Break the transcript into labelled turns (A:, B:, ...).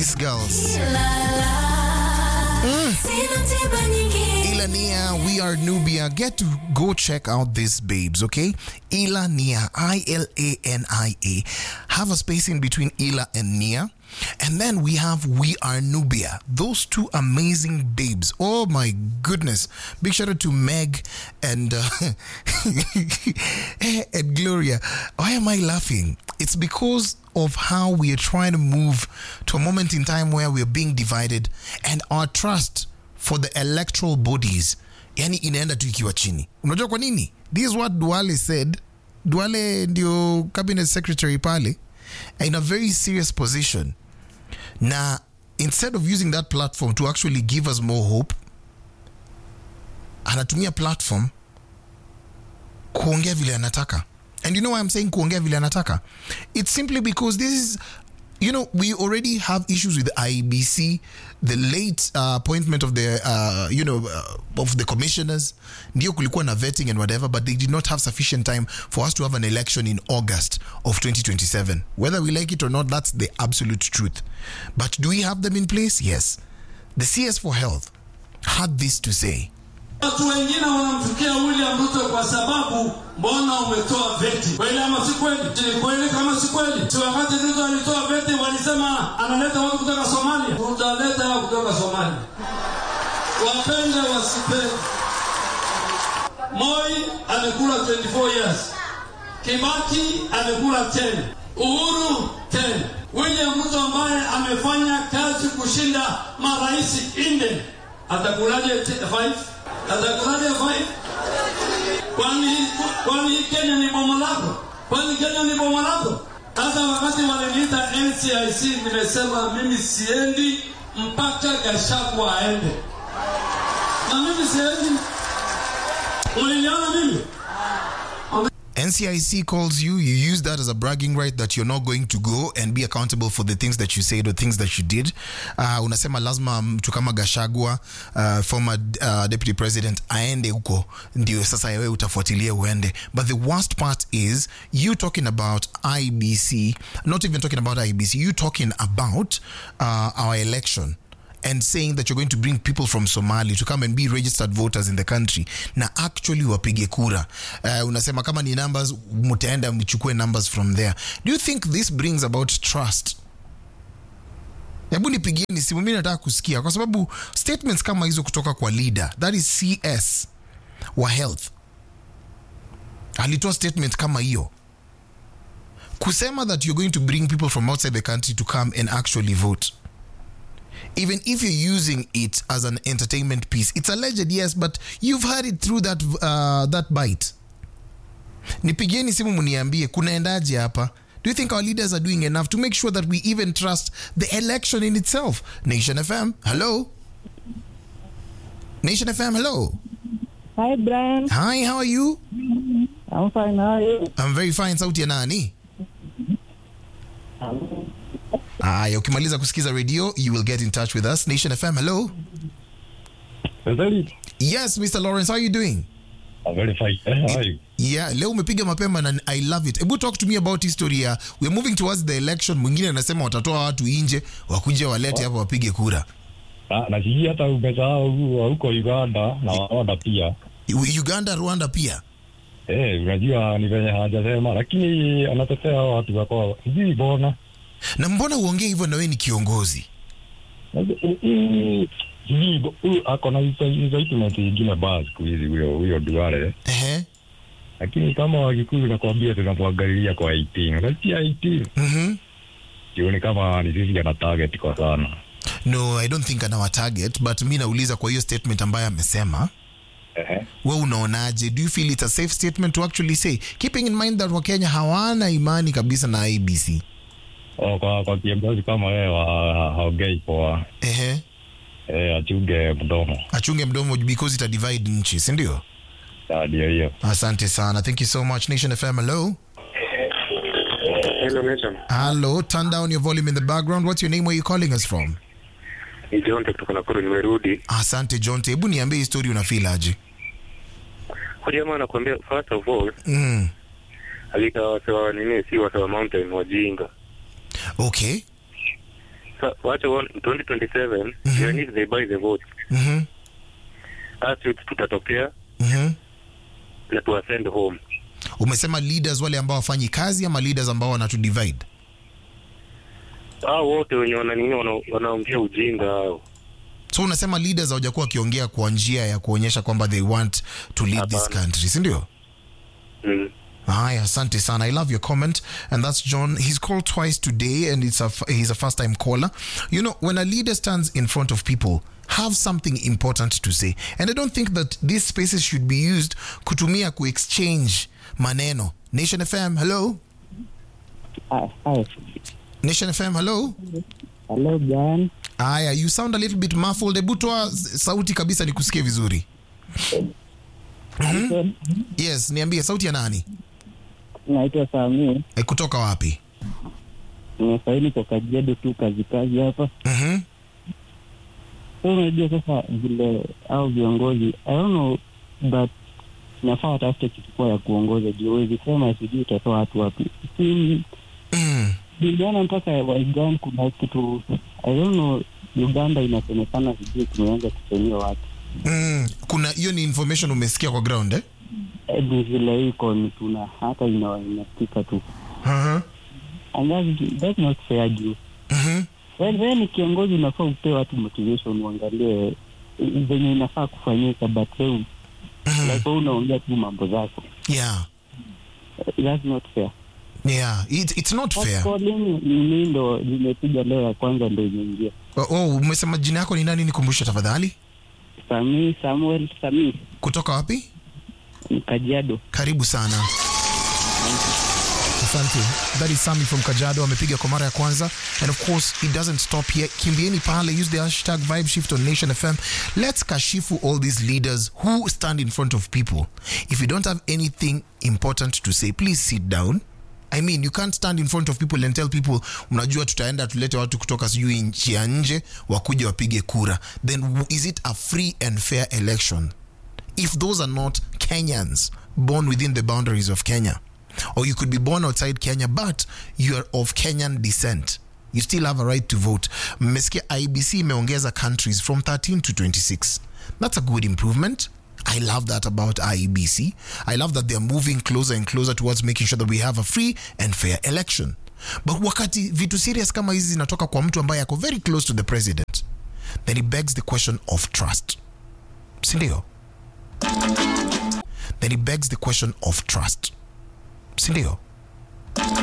A: these girls. Ilania, we are Nubia. Get to go check out these babes, okay? Ilania, I L A N I A. Have a space in between Ila and Nia. And then we have We Are Nubia. Those two amazing babes. Oh my goodness. Big shout out to Meg and uh, and Gloria. Why am I laughing? It's because of how we are trying to move to a moment in time where we're being divided and our trust for the electoral bodies yani inaenda tu ikiwa chini unajua kwa nini this is what duale said duale ndio cabinet secretary pale in a very serious position na instead of using that platform to actually give us more hope anatumia platform kuongea vile anataka and you know why i'm saying kuongea vile anataka it's simply because this is you know we already have issues with the IEBC the late uh, appointment of the uh, you know uh, of the commissioners ndio kulikuwa na vetting and whatever but they did not have sufficient time for us to have an election in August of 2027 whether we like it or not that's the absolute truth but do we have them in place yes the CS for health had this to say
B: Watu wengine wanamchukia William Ruto kwa sababu mbona umetoa veti? Kweli ama si kweli? Si kweli kama si kweli? Si wakati Ruto alitoa veti walisema analeta watu kutoka Somalia. Tutaleta hao kutoka Somalia. Wapende wasipende. Moi amekula 24 years. Kibaki amekula 10. Uhuru 10. William Ruto ambaye amefanya kazi kushinda marais nne atakulaje 5? Atakulaje 5? Kwani kwani Kenya ni bomo lako? Kwani Kenya ni bomo lako? Hata wakati waliniita NCIC nimesema mimi siendi mpaka Gachagua aende, na mimi siendi. Uliniona mimi
A: NCIC calls you, you use that as a bragging right that you're not going to go and be accountable for the things that you said or things that you did. Uh, unasema lazima mtu kama Gashagwa uh, former uh, deputy president aende huko ndio sasa wewe utafuatilia uende. But the worst part is you talking about IBC, not even talking about IBC, you talking about uh, our election and saying that you're going to bring people from Somali to come and be registered voters in the country na actually wapige kura. Uh, unasema kama ni numbers mtaenda mchukue numbers from there. Do you think this brings about trust? Hebu nipigieni simu, mimi nataka kusikia, kwa sababu statements kama hizo kutoka kwa leader that is CS wa health alitoa statement kama hiyo kusema that you're going to bring people from outside the country to come and actually vote even if you're using it as an entertainment piece it's alleged yes but you've heard it through that uh, that bite nipigieni simu mniambie kunaendaje hapa do you think our leaders are doing enough to make sure that we even trust the election in itself nation fm hello nation fm hello
C: Hi, Brian.
A: hi how are you
C: I'm fine. How are you?
A: i'm very fine sauti ya nani aya ukimaliza kusikiza radio you will get in touch with us nation fm hello
D: Very,
A: yes mr lawrence how are you doing
D: I'm very fine. Eh, how are you?
A: yeah leo umepiga mapema na i love it hebu talk to me about history ya we're moving towards the election mwingine anasema watatoa watu nje wakuja walete hapa wapige kura
D: Na, na sijui hata umesahau wa huko Uganda na Rwanda pia.
A: U- uganda rwanda pia
D: Eh, unajua ni venye hajasema, lakini anatetea hao watu wako sijui mbona.
A: na mbona uongee hivyo na wewe ni kiongozi
D: Unajua, mm, mm, Sijui bo- huyu ako na izaitiment ingine baa siku hizi huyo huyo Duale,
A: Ehe.
D: lakini kama Wakikuyu nakwambia tunamwangalilia kwa 18 unasikia 18
A: Mhm.
D: sioni kama ni sisi ana target kwa sana.
A: no i don't think anawa target but mi nauliza kwa hiyo statement ambayo amesema
D: Ehe.
A: we unaonaje do you feel it's a safe statement to actually say keeping in mind that wakenya hawana imani kabisa na abc
D: Oh, kwa kwa kiongozi kama wewe wa- haongei poa,
A: Ehe.
D: eh, achunge mdomo.
A: achunge mdomo because ita divide nchi sindio
D: Ah, Ndio hiyo.
A: asante sana thank you so much nation fm hello
E: Hello, Nation.
A: hello turn down your volume in the background what's your name where you calling us from
E: Ni Jonte kutoka Nakuru, nimerudi.
A: asante jonte hebu niambie histori unafeel aje
E: Huyu jamaa anakuambia first of all,
A: mm.
E: alika wasewa nini, si wasewa mountain wajinga.
A: okay
E: Sa- wacha uone, 2027 even if they buy the vote
A: Mhm.
E: us youth tutatokea
A: Mhm.
E: na tuwasend home
A: umesema leaders wale ambao wafanyi kazi ama leaders ambao wanatu divide
E: hao wote wenye wananini wana- wanaongea ujinga hao
A: so unasema leaders hawajakuwa wakiongea kwa njia ya kuonyesha kwamba they want to lead this
E: Hapana.
A: country sindio
E: mm.
A: Hi, asante sana. I love your comment. And that's John. He's called twice today and it's a, he's a first time caller. You know, when a leader stands in front of people, have something important to say. And I don't think that these spaces should be used kutumia ku exchange maneno. Nation FM, hello.
C: Hi, hi.
A: Nation FM, hello.
C: Hello, Brian.
A: Aya, you sound a little bit muffled. Hebu toa sauti kabisa nikusikie vizuri. Yes, niambie sauti ya nani?
C: Naitwa Sami.
A: E, kutoka wapi?
C: Nimesaini kwa Kajiado tu kazi kazi hapa.
A: Mhm.
C: So unajua sasa vile au viongozi I don't know but nafaa watafute kitu poa ya kuongoza juu huwezi sema sijui utatoa watu wapi. Si
A: Mm.
C: niliona mpaka Waigan kuna kitu I don't know Uganda inasemekana sijui kumeanza kusemia watu
A: Mm. Kuna hiyo ni information umesikia kwa ground eh?
C: Eh, ni vile iko ni tuna hata ina- inasikika tu
A: Uh-huh.
C: and that's, that's not fair juu
A: Mhm.
C: Well, wewe ni kiongozi unafaa upee watu motivation uangalie eh, venye inafaa kufanyika but wewe like wewe unaongea tu mambo zako
A: Yeah.
C: Eh, that's not fair
A: Yeah, it, it's not fair.
C: calling ni ndo limepiga leo ya kwanza ndo imeingia
A: Oh, oh, umesema jina yako ni nani nikumbushe tafadhali?
C: Sami Samuel Sami
A: Kutoka wapi?
C: ni Kajiado
A: Karibu sana. Asante. That is Sami from Kajado amepiga kwa mara ya kwanza and of course it doesn't stop here. Kimbieni pale use the hashtag vibe shift on Nation FM. Let's kashifu all these leaders who stand in front of people. If you don't have anything important to say, please sit down. I mean, you can't stand in front of people and tell people mnajua tutaenda tulete watu kutoka sijui nchi ya nje wakuja wapige kura. Then w- is it a free and fair election? if those are not Kenyans born within the boundaries of Kenya, or you could be born outside Kenya, but you are of Kenyan descent, you still have a right to vote. Mmesikia IBC imeongeza countries from 13 to 26. That's a good improvement. I love that about IEBC. I love that they are moving closer and closer towards making sure that we have a free and fair election. But wakati vitu serious kama hizi zinatoka kwa mtu ambaye ako very close to the president, then it begs the question of trust. Sindio? then it begs the question of trust sindio